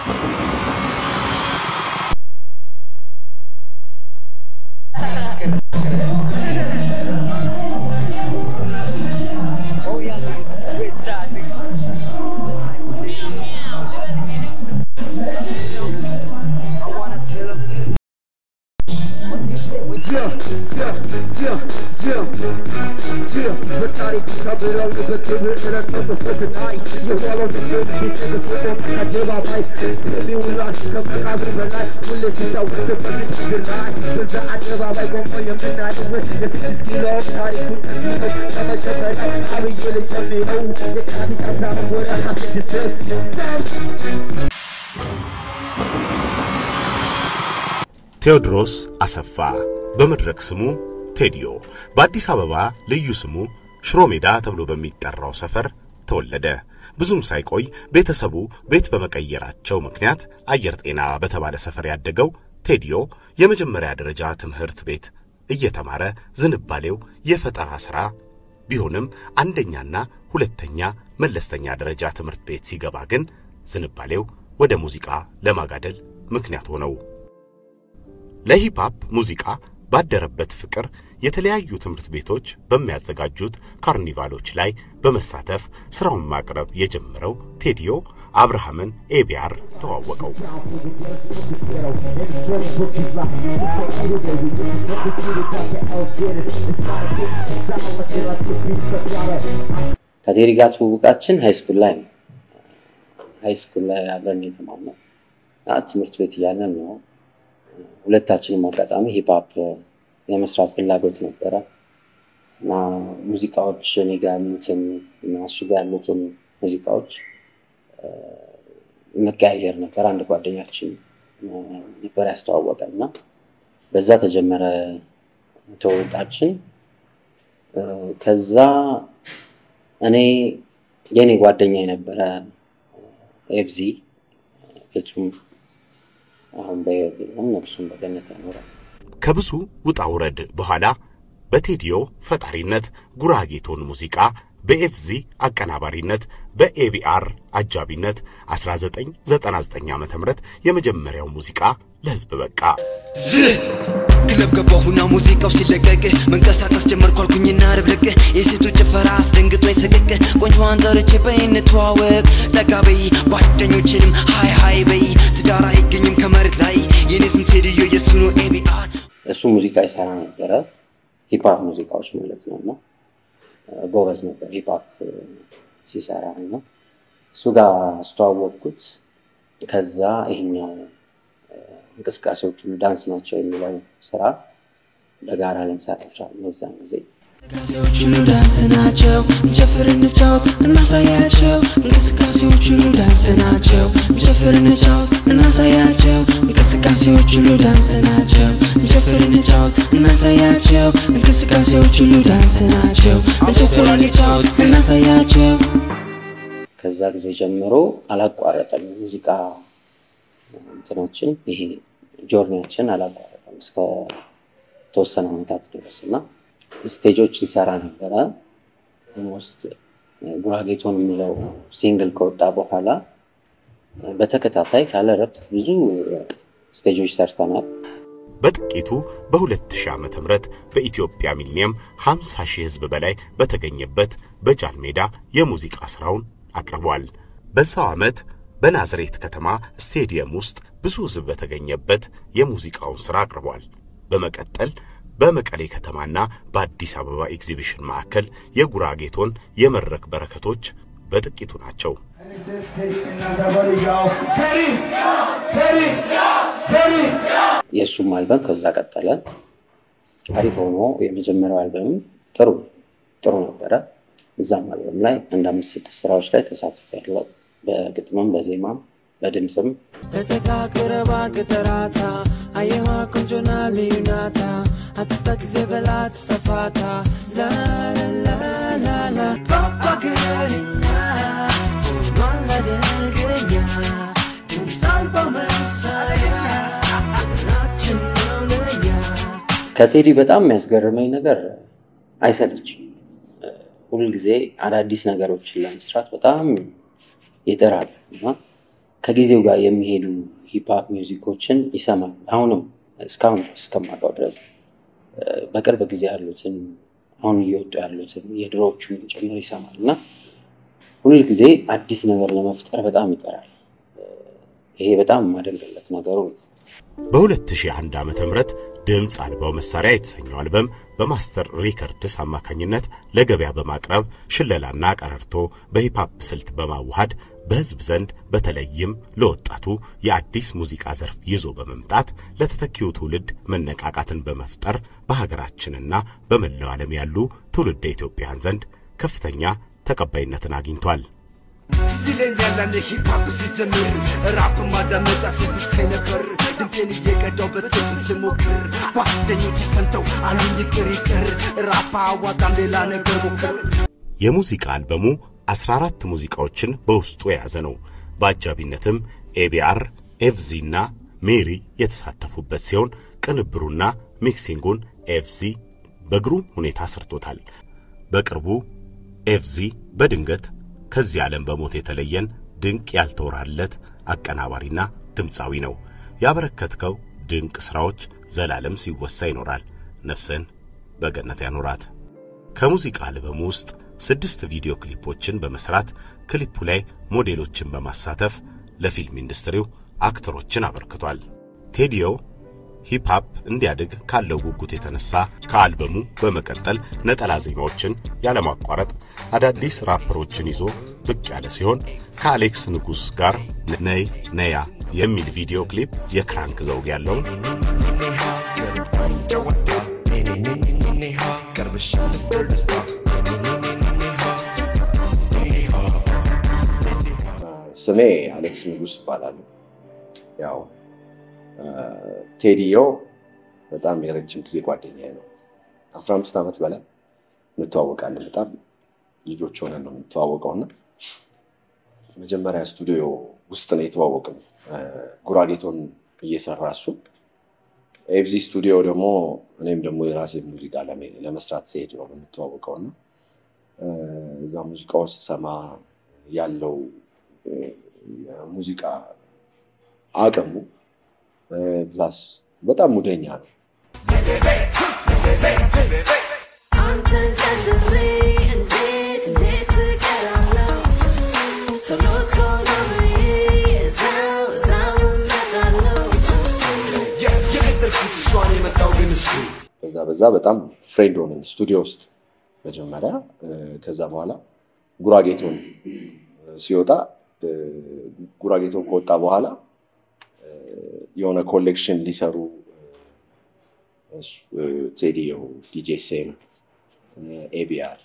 Oh yeah, niggas, West Side, nigga. I wanna tell 'em. What you say? What you ቴዎድሮስ አሰፋ በመድረክ ስሙ ቴዲዮ በአዲስ አበባ ልዩ ስሙ ሽሮ ሜዳ ተብሎ በሚጠራው ሰፈር ተወለደ። ብዙም ሳይቆይ ቤተሰቡ ቤት በመቀየራቸው ምክንያት አየር ጤና በተባለ ሰፈር ያደገው ቴዲዮ የመጀመሪያ ደረጃ ትምህርት ቤት እየተማረ ዝንባሌው የፈጠራ ሥራ ቢሆንም አንደኛና ሁለተኛ መለስተኛ ደረጃ ትምህርት ቤት ሲገባ ግን ዝንባሌው ወደ ሙዚቃ ለማጋደል ምክንያት ሆነው። ለሂፕሆፕ ሙዚቃ ባደረበት ፍቅር የተለያዩ ትምህርት ቤቶች በሚያዘጋጁት ካርኒቫሎች ላይ በመሳተፍ ስራውን ማቅረብ የጀመረው ቴዲዮ አብርሃምን ኤቢአር ተዋወቀው። ከቴዲ ጋር ትውውቃችን ሃይስኩል ላይ ነው። ሃይስኩል ላይ አብረን የተማርነው እና ትምህርት ቤት እያለን ነው። ሁለታችንም አጋጣሚ ሂፕሆፕ የመስራት ፍላጎት ነበረ እና ሙዚቃዎች እኔ ጋር ያሉትን እና እሱ ጋር ያሉትን ሙዚቃዎች መቀያየር ነበር። አንድ ጓደኛችን ነበር ያስተዋወቀን እና በዛ ተጀመረ ትውውቃችን። ከዛ እኔ የእኔ ጓደኛ የነበረ ኤፍዚ ፍጹም አሁን በሕይወት የለም፣ ነፍሱን በገነት ያኖራል። ከብዙ ውጣ ውረድ በኋላ በቴዲዮ ፈጣሪነት ጉራጌቶን ሙዚቃ በኤፍዚ አቀናባሪነት በኤቢአር አጃቢነት 1999 ዓ ም የመጀመሪያው ሙዚቃ ለሕዝብ በቃ። ዝህ ክለብ ገባሁና ሙዚቃው ሲለቀቅ መንቀሳቀስ ጀመርኩ አልኩኝና ርብርቅ የሴቶች ጭፈራ አስደንግጦኝ ሰቀቅ ቆንጆዋን ጠርቼ በይ እንተዋወቅ ጠጋ በይ ጓደኞችንም ሃይ ሃይ በይ ትዳር አይገኝም ከመሬት ላይ የኔ ስም ቴድዮ የሱ ነው ኤቢአር እሱ ሙዚቃ ይሰራ ነበረ፣ ሂፕሆፕ ሙዚቃዎች ማለት ነው እና ጎበዝ ነበር ሂፕሆፕ ሲሰራ ነው። እሱ ጋር አስተዋወቅኩት። ከዛ ይሄኛው እንቅስቃሴዎች ሁሉ ዳንስ ናቸው የሚለው ስራ በጋራ ልንሰራ ቻልን። በዛን ጊዜ እንቅስቃሴዎች ሁሉ ዳንስ ናቸው፣ እንጨፍር እንጫወት እናሳያቸው። እንቅስቃሴዎች ሁሉ ዳንስ ናቸው፣ እንጨፍር እንጫወት እናሳያቸው። እንቅስቃሴዎች ሁሉ ዳንስ ናቸው፣ እንጨፍር እንጫወት እናሳያቸው። እንቅስቃሴዎች ሁሉ ዳንስ ናቸው፣ እንጨፍር እንጫወት እናሳያቸው። ከዛ ጊዜ ጀምሮ አላቋረጠም ሙዚቃ እንትናችን ይሄ ጆርኒያችን አላቋረጠም እስከ ተወሰነ ዓመታት ድረስ እና ስቴጆች ሲሰራ ነበረ። ኦልሞስት ጉራጌቶን የሚለው ሲንግል ከወጣ በኋላ በተከታታይ ካለ እረፍት ብዙ ስቴጆች ሰርተናል። በጥቂቱ በ2000 ዓመተ ምህረት በኢትዮጵያ ሚሊኒየም 50 ሺህ ሕዝብ በላይ በተገኘበት በጃን ሜዳ የሙዚቃ ስራውን አቅርቧል። በዛው ዓመት በናዝሬት ከተማ ስቴዲየም ውስጥ ብዙ ሕዝብ በተገኘበት የሙዚቃውን ስራ አቅርቧል። በመቀጠል በመቀሌ ከተማና በአዲስ አበባ ኤግዚቢሽን ማዕከል የጉራጌቶን የመድረክ በረከቶች በጥቂቱ ናቸው። የእሱም አልበም ከዛ ቀጠለ። አሪፍ ሆኖ የመጀመሪያው አልበም ጥሩ ጥሩ ነበረ። እዛም አልበም ላይ አንድ አምስት ስድስት ስራዎች ላይ ተሳትፌያለሁ። በግጥምም በዜማም በድምፅም ተተካክረባ ቅጠራታ አየዋ ቆንጆና ልዩናታ አትስታ ጊዜ በላ ትስተፋታ ላላላላላ ባባገርኛ ማለደግረኛ ድምፃልባው መሳሪያ ራችን ነው ለኛ ከቴዲ በጣም የሚያስገርመኝ ነገር አይሰለችም። ሁልጊዜ አዳዲስ ነገሮችን ለመስራት በጣም ይጥራል እና ከጊዜው ጋር የሚሄዱ ሂፕሀፕ ሚውዚኮችን ይሰማል። አሁንም እስካሁን እስከማውቀው ድረስ እ፣ በቅርብ ጊዜ ያሉትን አሁን እየወጡ ያሉትን የድሮዎቹን ጭምር ይሰማል እና ሁል ጊዜ አዲስ ነገር ለመፍጠር በጣም ይጠራል። እ፣ ይሄ በጣም የማደንቅለት ነገሩ ነው። በ2001 ዓ.ም ድምፅ አልባው መሳሪያ የተሰኘው አልበም በማስተር ሪከርድስ አማካኝነት ለገበያ በማቅረብ ሽለላና ቀረርቶ በሂፕሀፕ ስልት በማዋሃድ በሕዝብ ዘንድ በተለይም ለወጣቱ የአዲስ ሙዚቃ ዘርፍ ይዞ በመምጣት ለተተኪው ትውልድ መነቃቃትን በመፍጠር በሀገራችንና በመላው ዓለም ያሉ ትውልደ ኢትዮጵያን ዘንድ ከፍተኛ ተቀባይነትን አግኝቷል። ይለኛል ያኔ ሂፓፕ ሲጀምር ራፕ ማዳመጫ ሲዝታይ ነበር ድምጤን እየቀዳው በትብ ስሞክር ጓደኞች ሰምተው አሉኝ ይቅር ይቅር ራፕ አዋጣም ሌላ ነገር ሞክር የሙዚቃ አልበሙ 14 ሙዚቃዎችን በውስጡ የያዘ ነው። በአጃቢነትም ኤቢአር፣ ኤፍዚ እና ሜሪ የተሳተፉበት ሲሆን ቅንብሩና ሚክሲንጉን ኤፍዚ በግሩም ሁኔታ ሰርቶታል። በቅርቡ ኤፍዚ በድንገት ከዚህ ዓለም በሞት የተለየን ድንቅ ያልተወራለት አቀናባሪና ድምፃዊ ነው። ያበረከትከው ድንቅ ሥራዎች ዘላለም ሲወሳ ይኖራል። ነፍስን በገነት ያኖራት። ከሙዚቃ አልበሙ ውስጥ ስድስት ቪዲዮ ክሊፖችን በመስራት ክሊፑ ላይ ሞዴሎችን በማሳተፍ ለፊልም ኢንዱስትሪው አክተሮችን አበርክቷል። ቴዲዮ ሂፕሃፕ እንዲያድግ ካለው ጉጉት የተነሳ ከአልበሙ በመቀጠል ነጠላ ዜማዎችን ያለማቋረጥ አዳዲስ ራፐሮችን ይዞ ብቅ ያለ ሲሆን ከአሌክስ ንጉሥ ጋር ነይ ነያ የሚል ቪዲዮ ክሊፕ የክራንክ ዘውግ ያለውን ስሜ አሌክስ ንጉስ ይባላሉ። ያው ቴዲዮ በጣም የረጅም ጊዜ ጓደኛዬ ነው። አስራ አምስት ዓመት በላይ እንተዋወቃለን። በጣም ልጆች ሆነን ነው የምንተዋወቀው እና መጀመሪያ ስቱዲዮ ውስጥ ነው የተዋወቅን። ጉራጌቶን እየሰራ እሱ ኤፍዚ ስቱዲዮ ደግሞ እኔም ደግሞ የራሴ ሙዚቃ ለመ- ለመስራት ሲሄድ ነው የምንተዋወቀው እና እዛ ሙዚቃውን ስሰማ ያለው የሙዚቃ አቅሙ ፕላስ በጣም ሙደኛ ነው። አንተን ቀጥሬ እንዴት እንዴት እቀራለሁ ቶሎ ቶሎ ብዬ እዛው እዛው እመጣለሁ የቀጠርኩት እሷን የመጣው ግን እሱ በዛ በዛ በጣም ፍሬንድ ሆነን ስቱዲዮ ውስጥ መጀመሪያ እ፣ ከዛ በኋላ ጉራጌቶን ሲወጣ እ፣ ጉራጌቶን ከወጣ በኋላ እ፣ የሆነ ኮሌክሽን ሊሰሩ እ፣ እሱ፣ እ፣ ቴዲዮ፣ ዲጄ ሴም፣ ኤቢአር፣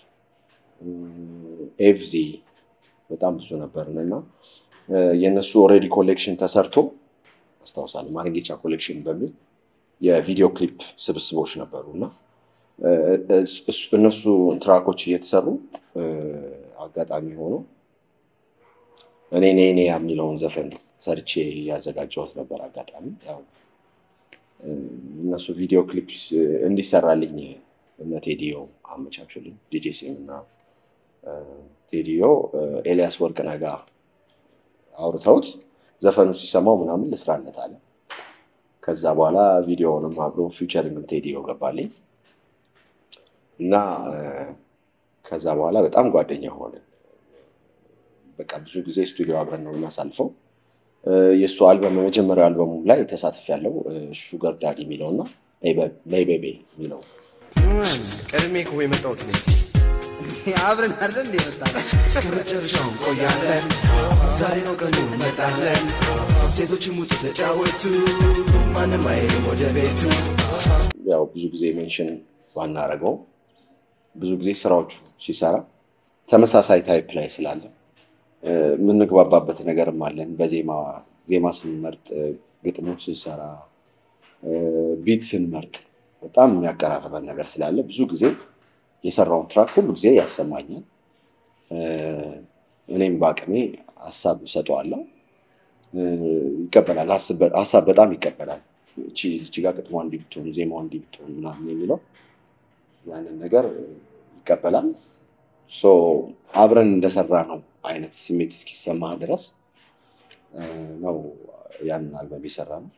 ኤፍዚ በጣም ብዙ ነበርን እና እ፣ የእነሱ ኦልሬዲ ኮሌክሽን ተሰርቶ አስታውሳለሁ ማረንጌቻ ኮሌክሽን በሚል የቪዲዮ ክሊፕ ስብስቦች ነበሩ እና እ፣ እስ- እሱ- እነሱ ትራኮች እየተሰሩ እ፣ አጋጣሚ ሆኖ እኔ ኔ ኔ የሚለውን ዘፈን ሰርቼ ያዘጋጀሁት ነበር። አጋጣሚ ያው እ፣ እነሱ ቪዲዮ ክሊፕ እንዲሰራልኝ እነ ቴዲዮ አመቻቹልኝ። ዲጄ ሲም እና እ፣ ቴዲዮ እ፣ ኤልያስ ወርቅነህ ጋር አውርተውት ዘፈኑ ሲሰማው ምናምን ልስራለት አለ። ከዛ በኋላ ቪዲዮውንም አብሮ ፊውቸሪንግም ቴዲዮ ገባልኝ እና እ፣ ከዛ በኋላ በጣም ጓደኛ ሆነን በቃ ብዙ ጊዜ ስቱዲዮ አብረን ነው የምናሳልፈው። እ፣ የእሱ አልበም የመጀመሪያው አልበሙ ላይ ተሳትፍ ያለው ሹገር ዳዲ የሚለው እና ነይ ቤቤ የሚለው ቀድሜ እኮ የመጣሁት ነኝ። አብረን አይደል እንደ መጣነው? እስከ መጨረሻው እንቆያለን። ዛሬ ነው ቀኑ እንመጣለን። ሴቶች ሙቱ ተጫወቱ፣ ማንም አይልም ወደ ቤቱ። ያው ብዙ ጊዜ ሜንሽን ባናረገው ብዙ ጊዜ ስራዎቹ ሲሰራ ተመሳሳይ ታይፕ ላይ ስላለ እ፣ የምንግባባበት ነገርም አለን። በዜማ ዜማ ስንመርጥ፣ እ፣ ግጥሞች ስንሰራ፣ እ፣ ቢት ስንመርጥ በጣም የሚያቀራርበን ነገር ስላለ ብዙ ጊዜ የሰራውን ትራክ ሁሉ ጊዜ ያሰማኛል። እ፣ እኔም በአቅሜ ሀሳብ ሰጠዋለሁ። እ፣ ይቀበላል። ሀሳብ- ሀሳብ በጣም ይቀበላል። እቺ እቺ ጋር ግጥሟ እንዲህ ብትሆን ዜማዋ እንዲህ ብትሆን ምናምን የሚለው ያንን ነገር እ፣ ይቀበላል። ሶ አብረን እንደሰራ ነው አይነት ስሜት እስኪሰማህ ድረስ እ፣ ነው ያንን አልበም የሰራ ነው።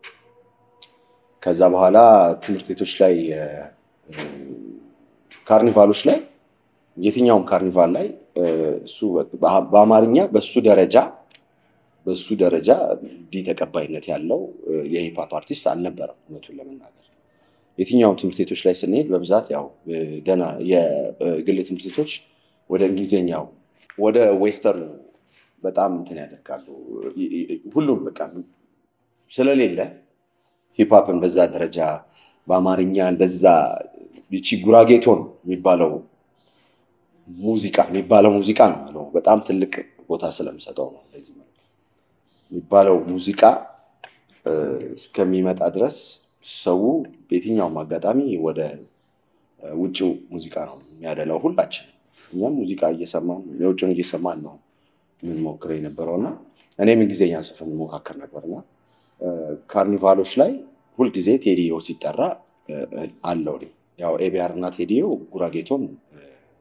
ከዛ በኋላ ትምህርት ቤቶች ላይ እ፣ እ፣ ካርኒቫሎች ላይ የትኛውም ካርኒቫል ላይ እ፣ እሱ በ- በአማርኛ በሱ ደረጃ በሱ ደረጃ እንዲህ ተቀባይነት ያለው እ፣ የሂፓፕ አርቲስት አልነበረም እውነቱን ለመናገር የትኛውም ትምህርት ቤቶች ላይ ስንሄድ በብዛት ያው እ፣ ደህና የግል ትምህርት ቤቶች ወደ እንግሊዝኛው ወደ ዌስተርኑ በጣም እንትን ያደርጋሉ። ይ- ይ- ሁሉም በቃ ስለሌለ ሂፕሀፕን በዛ ደረጃ በአማርኛ እንደዛ ይቺ ጉራጌቶ ነው የሚባለው ሙዚቃ የሚባለው ሙዚቃ ነው የምለው። በጣም ትልቅ ቦታ ስለምሰጠው ነው እንደዚህ የምለው። የሚባለው ሙዚቃ እ፣ እስከሚመጣ ድረስ ሰው በየትኛውም አጋጣሚ ወደ እ፣ ውጭው ሙዚቃ ነው የሚያደላው። ሁላችን እኛም ሙዚቃ እየሰማን የውጭውን እየሰማን ነው የምንሞክረው የነበረው እና እኔም እንግሊዝኛ ጽፈን እንሞካከር ነበር እና እ፣ ካርኒቫሎች ላይ ሁልጊዜ ቴዲዮ ሲጠራ እ፣ እ፣ አለው እኔ። ያው ኤቢአር እና ቴዲዮ ጉራጌቶን እ፣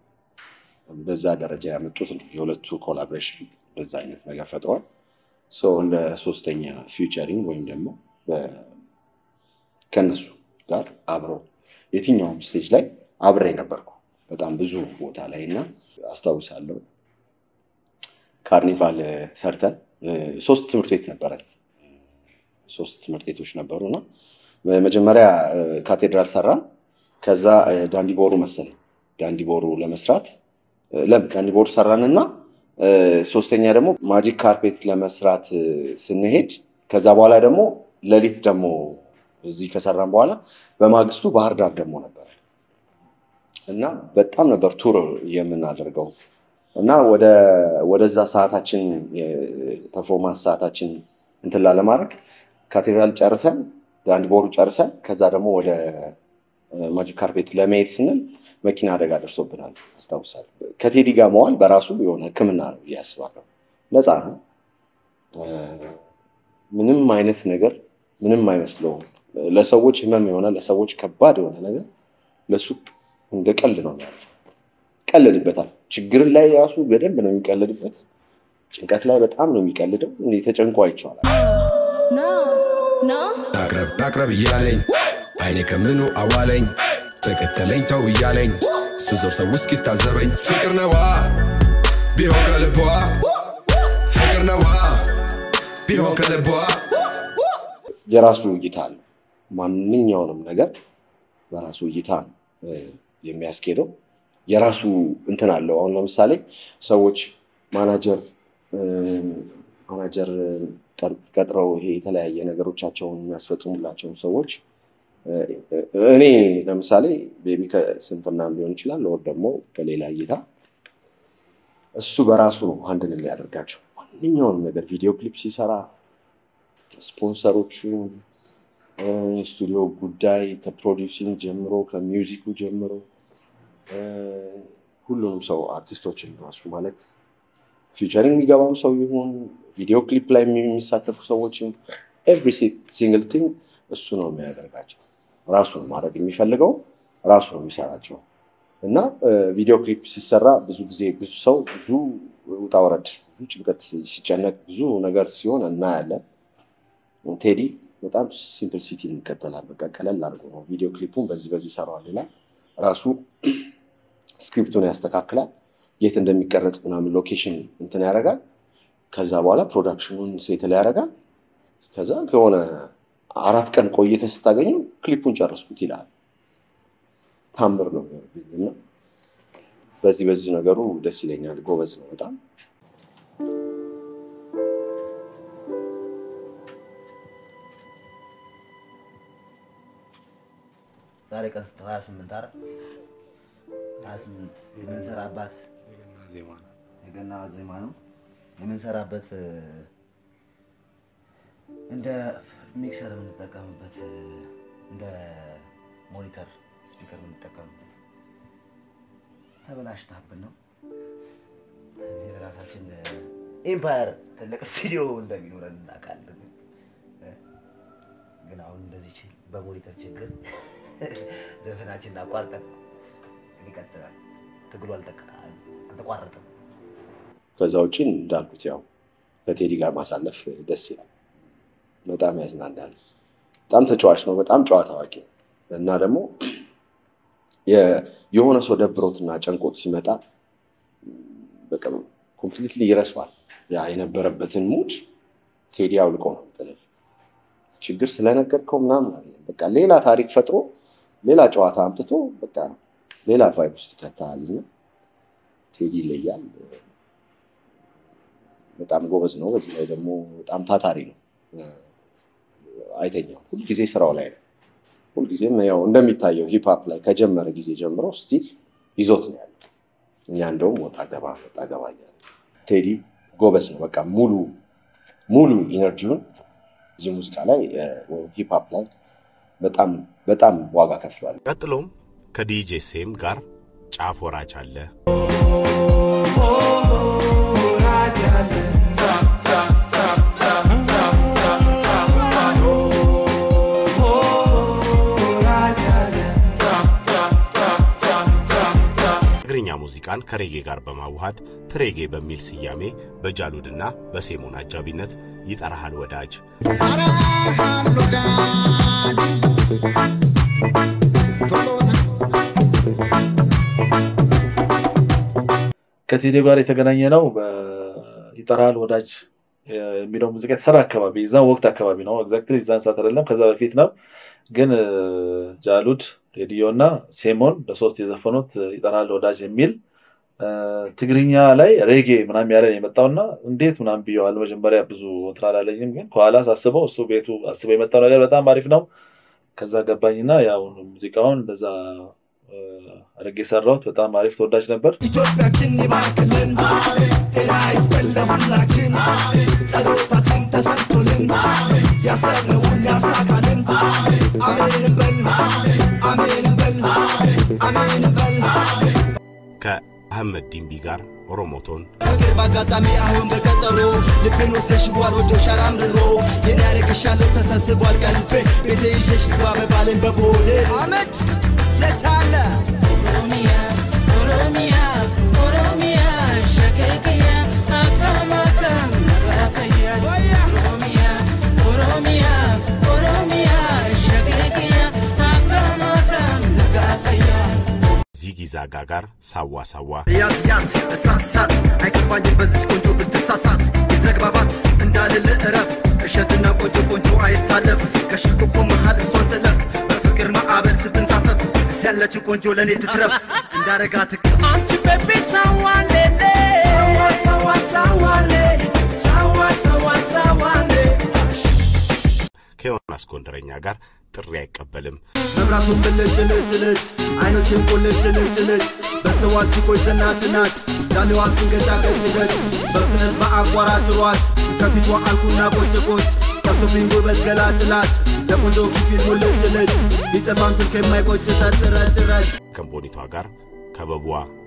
በዛ ደረጃ ያመጡት ነው። የሁለቱ ኮላቦሬሽን በዛ አይነት ነገር ፈጥረዋል። ሶ እንደ ሶስተኛ ፊውቸሪንግ ወይም ደግሞ በ- ከነሱ ጋር አብረው የትኛውም ስቴጅ ላይ አብሬ ነበርኩ በጣም ብዙ ቦታ ላይ እና አስታውሳለሁ ካርኒቫል እ፣ ሰርተን እ፣ ሶስት ትምህርት ቤት ነበረን ሶስት ትምህርት ቤቶች ነበሩ እና መጀመሪያ እ፣ ካቴድራል ሰራን ከዛ እ፣ ዳንዲቦሩ መሰለኝ ዳንዲቦሩ ለመስራት እ፣ ለም ዳንዲቦሩ ሰራን እና እ፣ ሶስተኛ ደግሞ ማጂክ ካርፔት ለመስራት እ፣ ስንሄድ ከዛ በኋላ ደግሞ ሌሊት ደግሞ እዚህ ከሰራን በኋላ በማግስቱ ባህር ዳር ደግሞ ነበር እና በጣም ነበር ቱር የምናደርገው እና ወደ ወደዛ ሰዓታችን የፐርፎርማንስ ሰዓታችን እንትን ላለማድረግ ካቴድራል ጨርሰን አንድ ቦሩ ጨርሰን ከዛ ደግሞ ወደ ማጂክ ካርፔት ለመሄድ ስንል መኪና አደጋ ደርሶብናል አስታውሳለሁ። ከቴዲ ጋር መዋል በራሱ የሆነ ሕክምና ነው ብዬ አስባለሁ። ነፃ ነው። እ፣ ምንም አይነት ነገር ምንም አይመስለውም። ለሰዎች ህመም የሆነ ለሰዎች ከባድ የሆነ ነገር ለሱ እንደ ቀልድ ነው የሚያልፈው። ይቀልድበታል። ችግርን ላይ ራሱ በደንብ ነው የሚቀልድበት። ጭንቀት ላይ በጣም ነው የሚቀልደው። እንዴ ተጨንቆ አይቼዋለሁ። ላቅረብ ላቅረብ እያለኝ አይኔ ከምኑ አዋለኝ ተከተለኝ ተው እያለኝ ስዞር ሰው እስኪታዘበኝ ፍቅር ነዋ ቢሆን ከልቧ ፍቅር ነዋ ቢሆን ከልቧ የራሱ እይታ አለው። ማንኛውንም ነገር በራሱ እይታ ነው እ፣ የሚያስኬደው። የራሱ እንትን አለው። አሁን ለምሳሌ ሰዎች ማናጀር እ፣ ማናጀር ቀር- ቀጥረው ይሄ የተለያየ ነገሮቻቸውን የሚያስፈጽሙላቸውን ሰዎች እ፣ እኔ ለምሳሌ ቤቢ ከስንፍናም ሊሆን ይችላል ወር ደግሞ በሌላ እይታ እሱ በራሱ ነው አንድን የሚያደርጋቸው ማንኛውንም ነገር ቪዲዮ ክሊፕ ሲሰራ ስፖንሰሮቹ ስቱዲዮ ጉዳይ ከፕሮዲውሲንግ ጀምሮ ከሚውዚኩ ጀምሮ እ፣ ሁሉንም ሰው አርቲስቶችን ራሱ ማለት ፊቸሪንግ የሚገባም ሰው ይሁን ቪዲዮ ክሊፕ ላይ የሚሳተፉ ሰዎችም ኤቭሪ ሲንግል ቲንግ እሱ ነው የሚያደርጋቸው። ራሱ ነው ማድረግ የሚፈልገው ራሱ ነው የሚሰራቸው እና ቪዲዮ ክሊፕ ሲሰራ ብዙ ጊዜ ብዙ ሰው ብዙ ውጣ ውረድ፣ ብዙ ጭንቀት ሲጨነቅ፣ ብዙ ነገር ሲሆን እናያለን። ቴዲ በጣም ሲምፕል ሲቲ ይከተላል። በቃ ቀለል አድርጎ ነው ቪዲዮ ክሊፑን በዚህ በዚህ ይሰራዋል ይላል። ራሱ ስክሪፕቱን ያስተካክላል። የት እንደሚቀረጽ ምናምን ሎኬሽን እንትን ያደርጋል። ከዛ በኋላ ፕሮዳክሽኑን ሴትል ያደርጋል። ከዛ ከሆነ አራት ቀን ቆይተ ስታገኘው ክሊፑን ጨረስኩት ይላል። ታምር ነው እና በዚህ በዚህ ነገሩ ደስ ይለኛል። ጎበዝ ነው በጣም ዛሬ ቀን ስንት? ሀያ ስምንት አይደል? ሀያ ስምንት የምንሰራባት የገና ዜማ ነው የምንሰራበት እ፣ እንደ ሚክሰር የምንጠቀምበት እ፣ እንደ ሞኒተር ስፒከር የምንጠቀምበት ተበላሽታብን ነው። የራሳችን ኢምፓየር ትልቅ ስቱዲዮ እንደሚኖረን እናውቃለን። እ፣ ግን አሁን እንደዚህ ችል በሞኒተር ችግር ዘፈናችንን አቋርጠን ግን ይቀጥላል። ትግሉ አልተቀ- አልተቋረጠም። ከዛ ውጭ እንዳልኩት ያው ከቴዲ ጋር ማሳለፍ ደስ ይላል። በጣም ያዝናናል። በጣም ተጫዋች ነው። በጣም ጨዋታ አዋቂ ነው እና ደግሞ የ- የሆነ ሰው ደብሮትና ጨንቆት ሲመጣ በቃ ኮምፕሊትሊ ይረሳዋል። ያ የነበረበትን ሙድ ቴዲ አውልቆ ነው የሚጥልህ። ችግር ስለነገርከው ምናምን አይደለም። በቃ ሌላ ታሪክ ፈጥሮ ሌላ ጨዋታ አምጥቶ በቃ ሌላ ቫይብ ውስጥ ይከታል እና ቴዲ ይለያል። በጣም ጎበዝ ነው። በዚህ ላይ ደግሞ በጣም ታታሪ ነው። አይተኛም። ሁልጊዜ ስራው ላይ ነው። ሁልጊዜም ያው እንደሚታየው ሂፕሀፕ ላይ ከጀመረ ጊዜ ጀምሮ ስቲል ይዞት ነው ያለው። እኛ እንደውም ወጣ ገባ ወጣ ገባ እያለ ቴዲ ጎበዝ ነው። በቃ ሙሉ ሙሉ ኢነርጂውን እዚህ ሙዚቃ ላይ እ፣ ወይም ሂፕሀፕ ላይ በጣም በጣም ዋጋ ከፍሏል። ቀጥሎም ከዲጄ ሴም ጋር ጫፍ ወራጅ አለ። ትግርኛ ሙዚቃን ከሬጌ ጋር በማዋሃድ ትሬጌ በሚል ስያሜ በጃሉድና በሴሞን አጃቢነት ይጠራሃል ወዳጅ ከቴዲ ጋር የተገናኘ ነው። ይጠራል ወዳጅ የሚለው ሙዚቃ የተሰራ አካባቢ እዛን ወቅት አካባቢ ነው። ኤግዛክትሊ እዛን ሰዓት አይደለም፣ ከዛ በፊት ነው። ግን እ፣ ጃሉድ ቴዲዮ እና ሴሞን ለሶስት የዘፈኑት ይጠራል ወዳጅ የሚል እ፣ ትግርኛ ላይ ሬጌ ምናምን ያለን የመጣውና እንዴት ምናምን ብየዋል። መጀመሪያ ብዙ እንትን አላለኝም፣ ግን ከኋላ ሳስበው እሱ ቤቱ አስበው የመጣው ነገር በጣም አሪፍ ነው። ከዛ ገባኝና ያው ሙዚቃውን እንደዛ እ፣ አድርጌ የሰራሁት በጣም አሪፍ ተወዳጅ ነበር። ኢትዮጵያችን ይባርክልን፣ ጤና ይስጠን ለሁላችን፣ ጸሎታችን ተሰምቶልን፣ ያሰብነውን ያሳካልን። አሜን በል አሜን በል አሜን በል ከአህመድ ዲምቢ ጋር ኦሮሞቶን ፍቅር በአጋጣሚ አሁን በቀጠሮ ልቤን ወስደሽዋል ወዶሻል አምርሮ የኔ ያደርግሻለሁ ተሰብስቧል ቀልቤ ቤቴ ይዤሽ ግባ በባልን በቦሌ አመድ የታለ ኦሮሚያ ኦሮሚያ ኦሮሚያ ሸገገያ አካም አካም ነጋፈያ ኦሮሚያ ኦሮሚያ ኦሮሚያ ሸገገያ አካም አካም ነጋፈያ ዚጊዛጋ ጋር ሳዋ ሳዋ ያት ያት እሳት እሳት አይከፋኝም በዚህ ቆንጆ ብትሳሳት የመግባባት እንዳልል እረፍ እሸትና ቆንጆ ቆንጆ አይታለፍ ከሽኮኮ መሃል እሷን ጥለፍ በፍቅር ማዕበል ስትንሳፈፍ ያለችው ቆንጆ ለእኔ ትትረፍ እንዳረጋት አንቺ ቤቢ ሳዋሌሌ ሳዋ ሳዋ ሳዋሌ ሳዋ ሳዋ ሳዋሌ ከዮናስ ጎንደረኛ ጋር ጥሪ አይቀበልም። መብራቱን ብልጭ ልጭ ልጭ አይኖችን ቁልጭ ልጭ ልጭ በስተዋል ችኮች ዘናች ናች ዳሌዋ ስንገጫ ገጭ ገጭ በፍጥነት በአቋራጭ ሯጭ ከፊቷ አልኩና ቆጭ ቆጭ ከብቶብኝ ጉበት ገላጭ ላጭ ለቆንጆ ኪስቢል ሙልጭ ልጭ ቢጠፋም ስልክ የማይቆጭ ተጥረጭ ረጭ ከቦኒቷ ጋር ከበቧ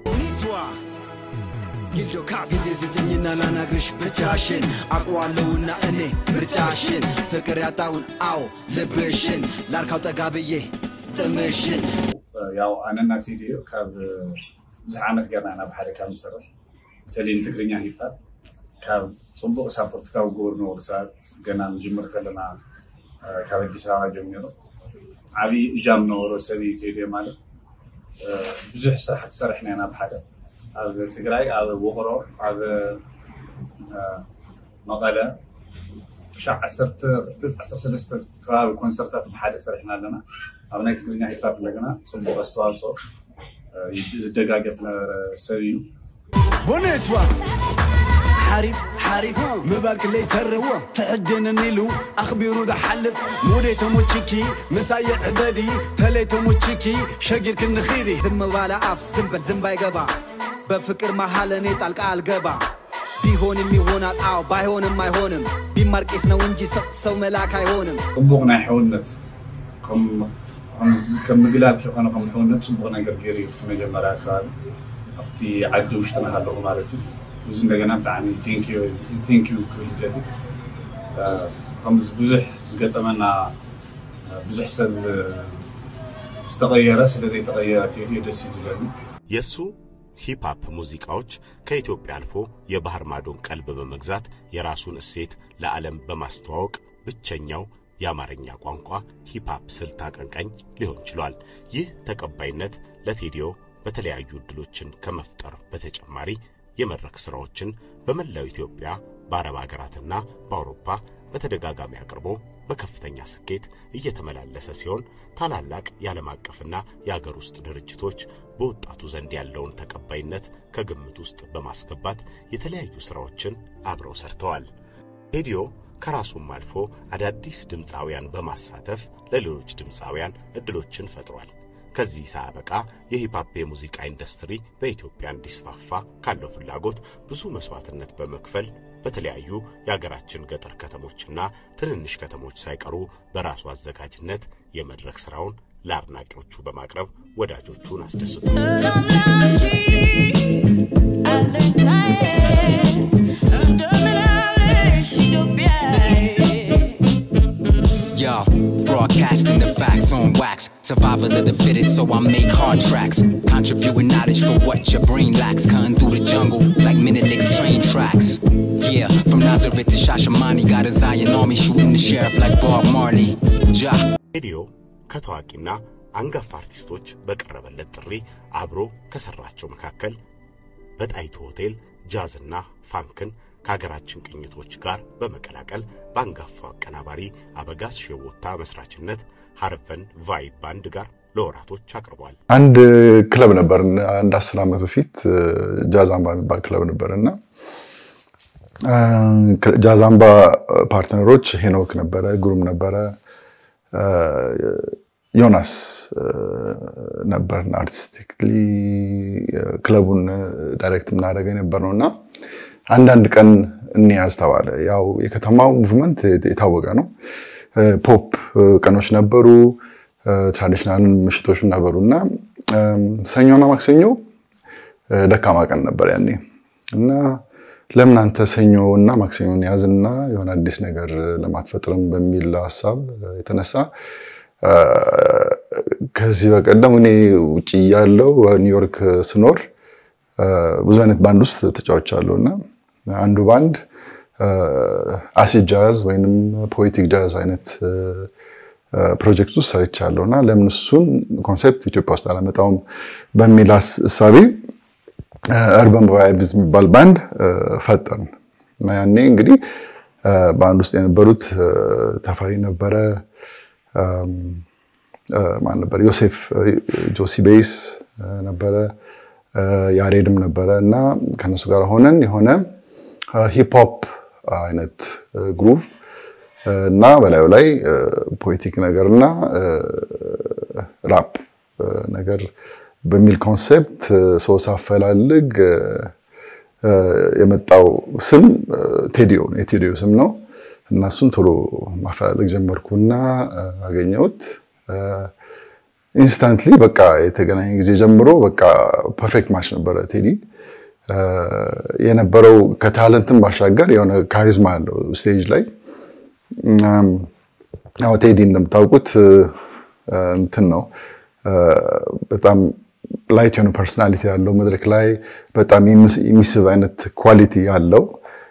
ጊልዶ ካፕ ጊዜ ስጭኝና ላናግርሽ ብቻሽን አውቀዋለሁና እኔ ምርጫሽን ፍቅር ያጣውን አዎ ልብሽን ላርካው ጠጋ ብዬ ጥምሽን ያው ኣነና ቴድዮ ካብ ብዙሕ ዓመት ገርና ናብ ሓደ ካብ ንሰርሕ በተለይ ንትግርኛ ሂፓፕ ካብ ፅቡቅ ሳፖርት ካብ ዝገበሩ ነበሩ ሰባት ገና ንጅምር ከለና አ፣ ካብ ኣዲስ ኣበባ ጀሚሩ ዓብዪ እጃም ነበሮ ሰብ እዩ ቴድዮ ማለት አ፣ ብዙሕ ስራሕቲ ሰሪሕና ኢና ብሓደ ኣብ ትግራይ ኣብ ውቅሮ ኣብ አ፣ መቐለ ክሻዕ 13 ከባቢ ኮንሰርታት ብሓደ ሰሪሕና ኣለና ኣብ ናይ ትግርኛ ሂፓፕ እንደገና ፅቡቅ ኣስተዋፅኦ አ፣ ዝደጋገፍ ነበረ ሰብ እዩ ቦኔትዋ ሓሪፍ ሓሪፍ ምባል ክለይ ተርዎ ትዕድንን ኢሉ ኣኽቢሩ ዝሓልፍ ሙዴ ተሞችኪ ምሳየ ዕበዲ ተለይ ተሞችኪ ሸጊር ክንኺሪ ዝም ባለ አፍ ዝም በል ዝም ባይገባ በፍቅር መሃል እኔ ጣልቃ አልገባ ቢሆንም ይሆናል አዎ ባይሆንም አይሆንም ቢማር ቄስ ነው እንጂ ሰው- ሰው መላክ አይሆንም ፅቡቅ ናይ ሕውነት ከም- ከምዚ- ከም ምግላብ ከይኮነ ከም ሕውነት ፅቡቅ ነገር ገይሩ እዩ ኣብቲ መጀመርያ ከባቢ ኣብቲ ዓዲ ውሽጥና ሃለኹ ማለት እዩ እዚ እንደገና ብጣዕሚ ቴንኪዩ ክብል ይደሊ አ፣ ከምዚ ብዙሕ ዝገጠመና አ፣ ብዙሕ ሰብ አ፣ ዝተቐየረ ስለዘይተቐየረ ቴድዮ ደስ እዩ ዝብለኒ የእሱ ሂፕሃፕ ሙዚቃዎች ከኢትዮጵያ አልፎ የባህር ማዶን ቀልብ በመግዛት የራሱን እሴት ለዓለም በማስተዋወቅ ብቸኛው የአማርኛ ቋንቋ ሂፕሃፕ ስልት አቀንቃኝ ሊሆን ችሏል። ይህ ተቀባይነት ለቴዲዮ በተለያዩ እድሎችን ከመፍጠር በተጨማሪ የመድረክ ስራዎችን በመላው ኢትዮጵያ በአረብ ሀገራትና በአውሮፓ በተደጋጋሚ አቅርቦ በከፍተኛ ስኬት እየተመላለሰ ሲሆን ታላላቅ የዓለም አቀፍና የአገር ውስጥ ድርጅቶች በወጣቱ ዘንድ ያለውን ተቀባይነት ከግምት ውስጥ በማስገባት የተለያዩ ስራዎችን አብረው ሰርተዋል። ቴዲዮ ከራሱም አልፎ አዳዲስ ድምፃውያን በማሳተፍ ለሌሎች ድምፃውያን እድሎችን ፈጥሯል። ከዚህ ሳያበቃ የሂፕሆፕ የሙዚቃ ኢንዱስትሪ በኢትዮጵያ እንዲስፋፋ ካለው ፍላጎት ብዙ መስዋዕትነት በመክፈል በተለያዩ የሀገራችን ገጠር ከተሞችና ትንንሽ ከተሞች ሳይቀሩ በራሱ አዘጋጅነት የመድረክ ስራውን ለአድናቂዎቹ በማቅረብ ወዳጆቹን አስደስቷል። Yo, broadcasting the facts on wax. Survival of the fittest, so I make hard tracks. Contributing knowledge for what your brain lacks. Cutting through the jungle like Menelik's train tracks. Yeah, from Nazareth to Shashamani, got a Zion army shooting the sheriff like Bob Marley. Ja. ቴዲዮ ከታዋቂና አንጋፋ አርቲስቶች በቀረበለት ጥሪ አብሮ ከሰራቸው መካከል በጣይቱ ሆቴል ጃዝና ፋንክን ከሀገራችን ቅኝቶች ጋር በመቀላቀል በአንጋፋው አቀናባሪ አበጋዝ ሸወታ መስራችነት ሀርቨን ቫይብ ባንድ ጋር ለወራቶች አቅርቧል። አንድ ክለብ ነበር አንድ አስር ዓመት በፊት ጃዛምባ የሚባል ክለብ ነበር እና ጃዛምባ ፓርትነሮች ሄኖክ ነበረ፣ ግሩም ነበረ፣ ዮናስ ነበርን አርቲስቲክሊ ክለቡን ዳይሬክት የምናደርገው የነበር ነው እና አንዳንድ ቀን እንያዝ ተባለ። ያው የከተማው ሙቭመንት የታወቀ ነው። ፖፕ ቀኖች ነበሩ፣ ትራዲሽናል ምሽቶች ነበሩ እና ሰኞና ማክሰኞ ደካማ ቀን ነበር ያኔ እና ለምን አንተ ሰኞ እና ማክሰኞን ያዝና የሆነ አዲስ ነገር ለማትፈጥርም በሚል ሀሳብ የተነሳ ከዚህ በቀደም እኔ ውጭ እያለሁ ኒውዮርክ ስኖር ብዙ አይነት ባንድ ውስጥ ተጫውቻለሁ እና አንዱ ባንድ አሲድ ጃዝ ወይንም ፖኤቲክ ጃዝ አይነት ፕሮጀክት ውስጥ ሰርቻለሁ እና ለምን እሱን ኮንሴፕት ኢትዮጵያ ውስጥ አላመጣውም በሚል እሳቤ እርበን ቫይብዝ የሚባል ባንድ ፈጠን እና ያኔ እንግዲህ ባንድ ውስጥ የነበሩት ተፈሪ ነበረ፣ ማን ነበር? ዮሴፍ ጆሲ ቤስ ነበረ፣ ያሬድም ነበረ እና ከነሱ ጋር ሆነን የሆነ ሂፕሆፕ አይነት ግሩቭ እና በላዩ ላይ ፖኤቲክ ነገር እና ራፕ ነገር በሚል ኮንሴፕት ሰው ሳፈላልግ የመጣው ስም ቴዲዮ ነው። የቴዲዮ ስም ነው እና እሱን ቶሎ ማፈላለግ ጀመርኩና አገኘሁት። ኢንስታንትሊ በቃ የተገናኘ ጊዜ ጀምሮ በቃ ፐርፌክት ማች ነበረ። ቴዲ የነበረው ከታለንትም ባሻገር የሆነ ካሪዝማ አለው ስቴጅ ላይ። ያው ቴዲ እንደምታውቁት እንትን ነው በጣም ላይት የሆነ ፐርሶናሊቲ ያለው መድረክ ላይ በጣም የሚስብ አይነት ኳሊቲ ያለው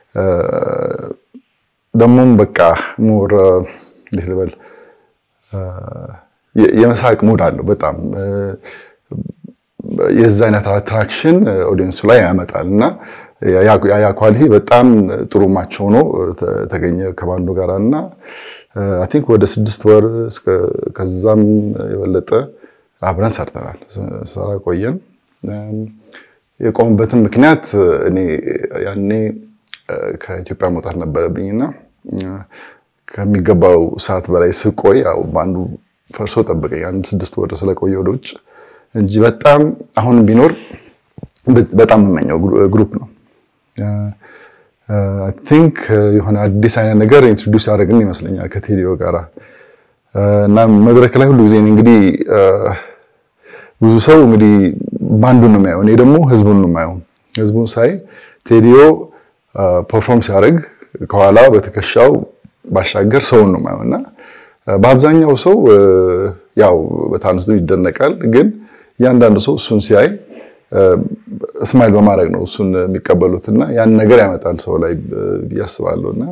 ደግሞም በቃ ሞር እንዴት ልበል የመሳቅ ሙድ አለው በጣም የዛ አይነት አትራክሽን ኦዲየንሱ ላይ ያመጣል እና ያ ኳሊቲ በጣም ጥሩ ማች ሆኖ ተገኘ ከባንዱ ጋር እና አይ ቲንክ ወደ ስድስት ወር ከዛም የበለጠ አብረን ሰርተናል። ሰራ ቆየን። የቆምበትን ምክንያት እኔ ያኔ ከኢትዮጵያ መውጣት ነበረብኝና ከሚገባው ሰዓት በላይ ስቆይ ያው በአንዱ ፈርሶ ጠበቀኝ። አንድ ስድስት ወር ስለቆየ ወደ ውጭ እንጂ በጣም አሁን ቢኖር በጣም የምመኘው ግሩፕ ነው። አይ ቲንክ የሆነ አዲስ አይነት ነገር ኢንትሮዲውስ ያደረግን ይመስለኛል ከቴዲዮ ጋራ እና መድረክ ላይ ሁሉ ጊዜ እንግዲህ ብዙ ሰው እንግዲህ ባንዱን ነው የሚያየው፣ እኔ ደግሞ ህዝቡን ነው የማየው። ህዝቡን ሳይ ቴዲዮ ፐርፎርም ሲያደርግ ከኋላ በትከሻው ባሻገር ሰውን ነው የማየው እና በአብዛኛው ሰው ያው በታንቱ ይደነቃል፣ ግን እያንዳንዱ ሰው እሱን ሲያይ እስማይል በማድረግ ነው እሱን የሚቀበሉት እና ያን ነገር ያመጣል ሰው ላይ ብዬ አስባለሁ እና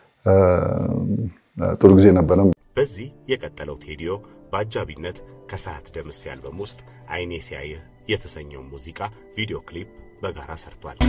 ጥሩ ጊዜ ነበረ። በዚህ የቀጠለው ቴዲዮ በአጃቢነት ከሰዓት ደምስ አልበም ውስጥ አይኔ ሲያይህ የተሰኘው ሙዚቃ ቪዲዮ ክሊፕ በጋራ ሰርቷል።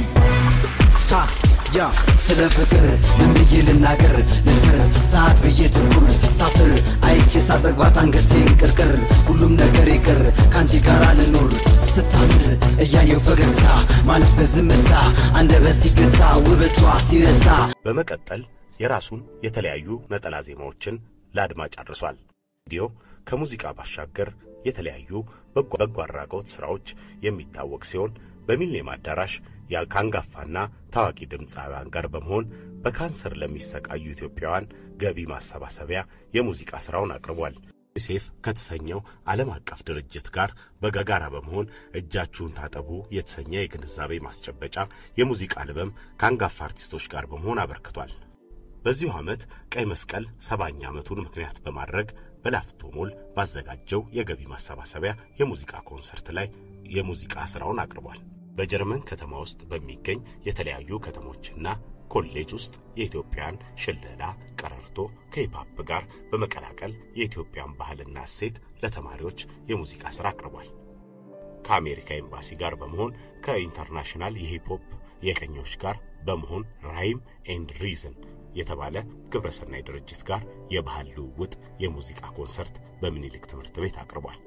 ሀ ያ ስለ ፍቅር ምን ብዬ ልናገር ልፍር ሰዓት ብዬ ትኩር ሳፍር አይቼ ሳጠግባት አንገቴን ቅርቅር ሁሉም ነገር ይቅር ከአንቺ ጋር ልኖር ስታምር እያየው ፈገግታ ማለት በዝምታ አንደበት ሲገታ ውበቷ ሲረታ በመቀጠል የራሱን የተለያዩ ነጠላ ዜማዎችን ለአድማጭ አድርሷል። ቪዲዮ ከሙዚቃ ባሻገር የተለያዩ በጎ በጎ አድራጎት ስራዎች የሚታወቅ ሲሆን በሚሊኒየም አዳራሽ ከአንጋፋና ታዋቂ ድምፃውያን ጋር በመሆን በካንሰር ለሚሰቃዩ ኢትዮጵያውያን ገቢ ማሰባሰቢያ የሙዚቃ ስራውን አቅርቧል። ዩኒሴፍ ከተሰኘው ዓለም አቀፍ ድርጅት ጋር በጋራ በመሆን እጃችሁን ታጠቡ የተሰኘ የግንዛቤ ማስጨበጫ የሙዚቃ አልበም ከአንጋፋ አርቲስቶች ጋር በመሆን አበርክቷል። በዚሁ ዓመት ቀይ መስቀል ሰባኛ ዓመቱን ምክንያት በማድረግ በላፍቶ ሞል ባዘጋጀው የገቢ ማሰባሰቢያ የሙዚቃ ኮንሰርት ላይ የሙዚቃ ስራውን አቅርቧል። በጀርመን ከተማ ውስጥ በሚገኝ የተለያዩ ከተሞችና ኮሌጅ ውስጥ የኢትዮጵያን ሽለላ፣ ቀረርቶ ከሂፓፕ ጋር በመቀላቀል የኢትዮጵያን ባህልና እሴት ለተማሪዎች የሙዚቃ ስራ አቅርቧል። ከአሜሪካ ኤምባሲ ጋር በመሆን ከኢንተርናሽናል የሂፕሆፕ የቀኞች ጋር በመሆን ራይም ኤንድ ሪዝን የተባለ ግብረሰናይ ድርጅት ጋር የባህል ልውውጥ የሙዚቃ ኮንሰርት በምኒልክ ትምህርት ቤት አቅርቧል።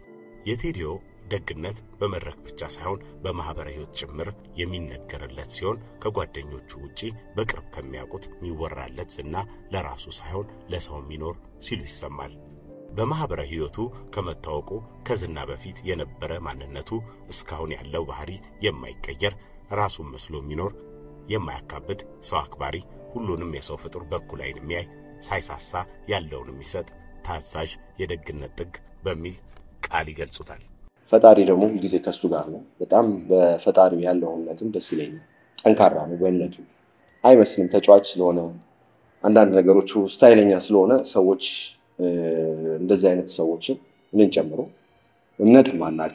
የቴዲዮ ደግነት በመድረክ ብቻ ሳይሆን በማህበረ ሕይወት ጭምር የሚነገርለት ሲሆን ከጓደኞቹ ውጪ በቅርብ ከሚያውቁት የሚወራለት ዝና ለራሱ ሳይሆን ለሰው የሚኖር ሲሉ ይሰማል። በማህበረ ሕይወቱ ከመታወቁ ከዝና በፊት የነበረ ማንነቱ እስካሁን ያለው ባህሪ የማይቀየር ራሱን መስሎ የሚኖር የማያካብድ ሰው አክባሪ ሁሉንም የሰው ፍጡር በኩል ዓይን የሚያይ ሳይሳሳ ያለውን የሚሰጥ ታዛዥ የደግነት ጥግ በሚል ቃል ይገልጹታል። ፈጣሪ ደግሞ ሁልጊዜ ከሱ ጋር ነው። በጣም በፈጣሪው ያለው እምነትም ደስ ይለኛል። ጠንካራ ነው በእምነቱ አይመስልም። ተጫዋች ስለሆነ አንዳንድ ነገሮቹ ስታይለኛ ስለሆነ ሰዎች እንደዚህ አይነት ሰዎችን እኔን ጨምሮ እምነት ማናቅ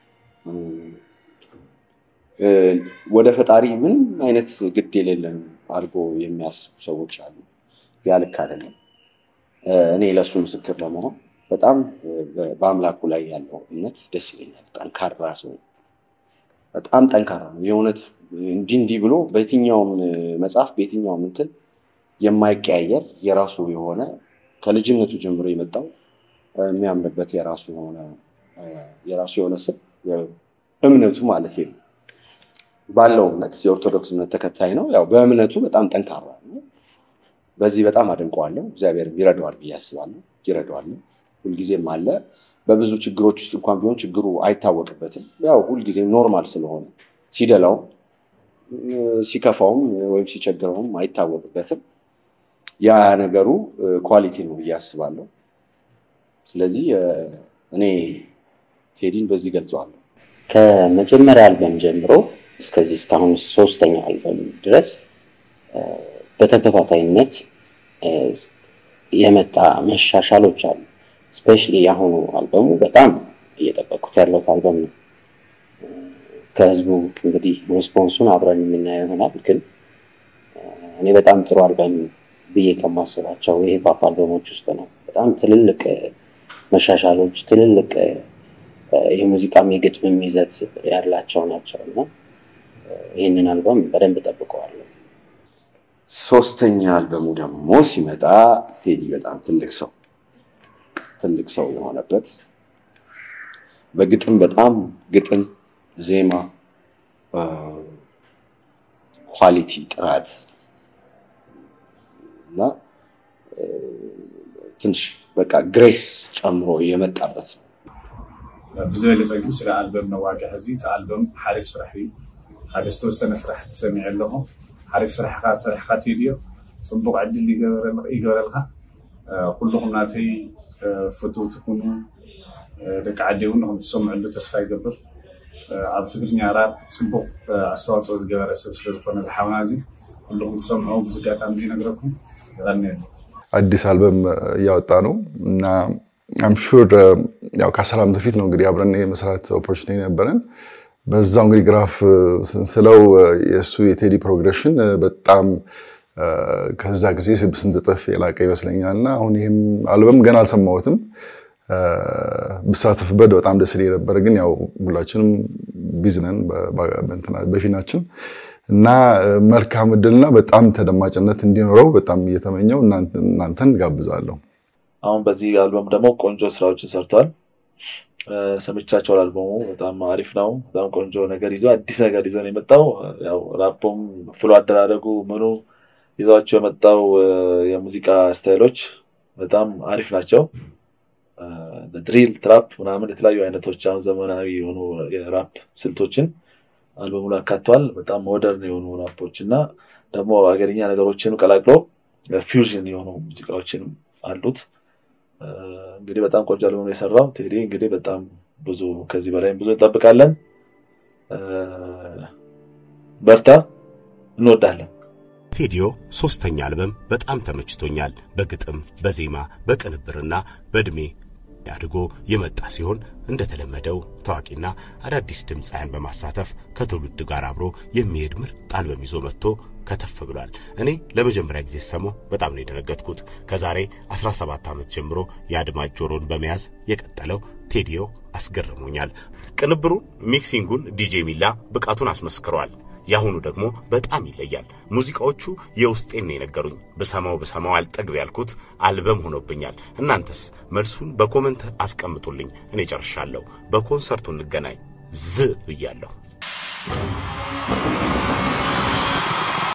ወደ ፈጣሪ ምንም አይነት ግድ የሌለን አድርጎ የሚያስቡ ሰዎች አሉ። ያ ልክ አይደለም። እኔ ለእሱ ምስክር ለመሆን በጣም በአምላኩ ላይ ያለው እምነት ደስ ይለኛል። ጠንካራ ሰው በጣም ጠንካራ ነው። የእውነት እንዲህ እንዲህ ብሎ በየትኛውም መጽሐፍ በየትኛውም እንትን የማይቀያየር የራሱ የሆነ ከልጅነቱ ጀምሮ የመጣው የሚያምንበት የራሱ የሆነ የራሱ የሆነ ስም እምነቱ ማለት ነው። ባለው እምነት የኦርቶዶክስ እምነት ተከታይ ነው። ያው በእምነቱ በጣም ጠንካራ ነው። በዚህ በጣም አደንቀዋለሁ። እግዚአብሔር ይረዳዋል ብዬ አስባለሁ። ይረዳዋል። ሁልጊዜም አለ። በብዙ ችግሮች ውስጥ እንኳን ቢሆን ችግሩ አይታወቅበትም። ያው ሁልጊዜም ኖርማል ስለሆነ ሲደላውም ሲከፋውም ወይም ሲቸግረውም አይታወቅበትም። ያ ነገሩ ኳሊቲ ነው ብዬ አስባለሁ። ስለዚህ እኔ ቴዲን በዚህ ገልጸዋለሁ። ከመጀመሪያ አልበም ጀምሮ እስከዚህ እስካሁን ሶስተኛው አልበም ድረስ በተከታታይነት የመጣ መሻሻሎች አሉ። ስፔሻሊ የአሁኑ አልበሙ በጣም እየጠበቁት ያለሁት አልበም ነው። ከህዝቡ እንግዲህ ሬስፖንሱን አብረን የምናየው ይሆናል። ግን እኔ በጣም ጥሩ አልበም ብዬ ከማስባቸው የሂፓፕ አልበሞች ውስጥ ነው። በጣም ትልልቅ መሻሻሎች፣ ትልልቅ የሙዚቃም የግጥምም ይዘት ያላቸው ናቸው እና ይህንን አልበም በደንብ ጠብቀዋለሁ። ሶስተኛ አልበሙ ደግሞ ሲመጣ ቴዲ በጣም ትልቅ ሰው ትልቅ ሰው የሆነበት በግጥም በጣም ግጥም፣ ዜማ፣ ኳሊቲ፣ ጥራት እና ትንሽ በቃ ግሬስ ጨምሮ የመጣበት ነው። ብዝበለፀ ግን ስለ ኣልበም ነዋቅዕ ሕዚ እቲ ኣልበም ሓሪፍ ስራሕ እዩ ሓደ ዝተወሰነ ስራሕ ትሰሚዕ ኣለኹ ሓሪፍ ስራሕካ ሰሪሕካ ትድዮ ፅቡቅ ዕድል ይገበረልካ ኩልኩም ናተይ ፍትው ትኩኑ ደቂ ዓዲ እውን ንኹም ትሰምዕሉ ተስፋ ይገብር ኣብ ትግርኛ ራብ ፅቡቅ ኣስተዋፅኦ ዝገበረ ሰብ ስለዝኮነ ዝሓውና እዚ ኩልኩም ትሰምዑ ብዚ ኣጋጣሚ እዚ ነግረኩም ይቀኒ ኣሎ አዲስ አልበም እያወጣ ነው እና አም ሹር ያው ከአስር ዓመት በፊት ነው እንግዲህ አብረን የመስራት ኦፖርቹኒቲ ነበረን። በዛው እንግዲህ ግራፍ ስንስለው የእሱ የቴዲ ፕሮግሬሽን በጣም ከዛ ጊዜ ስንት እጥፍ የላቀ ይመስለኛል እና አሁን ይህም አልበም ገና አልሰማሁትም። ብሳተፍበት በጣም ደስ ይለኝ ነበር፣ ግን ያው ሁላችንም ቢዚ ነን በፊናችን እና መልካም እድልና በጣም ተደማጭነት እንዲኖረው በጣም እየተመኘው እናንተን ጋብዛለሁ። አሁን በዚህ አልበም ደግሞ ቆንጆ ስራዎችን ሰርቷል። ሰምቻቸዋል። አልበሙ በጣም አሪፍ ነው። በጣም ቆንጆ ነገር ይዞ አዲስ ነገር ይዞ ነው የመጣው። ያው ራፖም ፍሎ አደራረጉ ምኑ ይዟቸው የመጣው የሙዚቃ ስታይሎች በጣም አሪፍ ናቸው። ድሪል፣ ትራፕ ምናምን የተለያዩ አይነቶች አሁን ዘመናዊ የሆኑ የራፕ ስልቶችን አልበሙ ላይ አካቷል። በጣም ሞደርን የሆኑ ራፖች እና ደግሞ አገርኛ ነገሮችን ቀላቅሎ ፊውዥን የሆኑ ሙዚቃዎችን አሉት። እንግዲህ በጣም ቆንጆ አልበም የሰራው ቴዲ እንግዲህ በጣም ብዙ ከዚህ በላይም ብዙ እንጠብቃለን። በርታ፣ እንወዳለን። ቴዲዮ ሶስተኛ አልበም በጣም ተመችቶኛል። በግጥም በዜማ በቅንብርና በእድሜ አድጎ የመጣ ሲሆን እንደተለመደው ታዋቂና አዳዲስ ድምፃውያን በማሳተፍ ከትውልድ ጋር አብሮ የሚሄድ ምርጥ አልበም ይዞ መጥቶ ከተፍ ብሏል። እኔ ለመጀመሪያ ጊዜ ሰማሁ በጣም ነው የደነገጥኩት። ከዛሬ 17 ዓመት ጀምሮ የአድማጭ ጆሮን በመያዝ የቀጠለው ቴዲዮ አስገርሞኛል። ቅንብሩን፣ ሚክሲንጉን ዲጄ ሚላ ብቃቱን አስመስክሯል። የአሁኑ ደግሞ በጣም ይለያል። ሙዚቃዎቹ የውስጤን ነው የነገሩኝ። ብሰማው ብሰማው አልጠግብ ያልኩት አልበም ሆኖብኛል። እናንተስ መልሱን በኮመንት አስቀምጡልኝ። እኔ ጨርሻለሁ። በኮንሰርቱ እንገናኝ። ዝ ብያለሁ።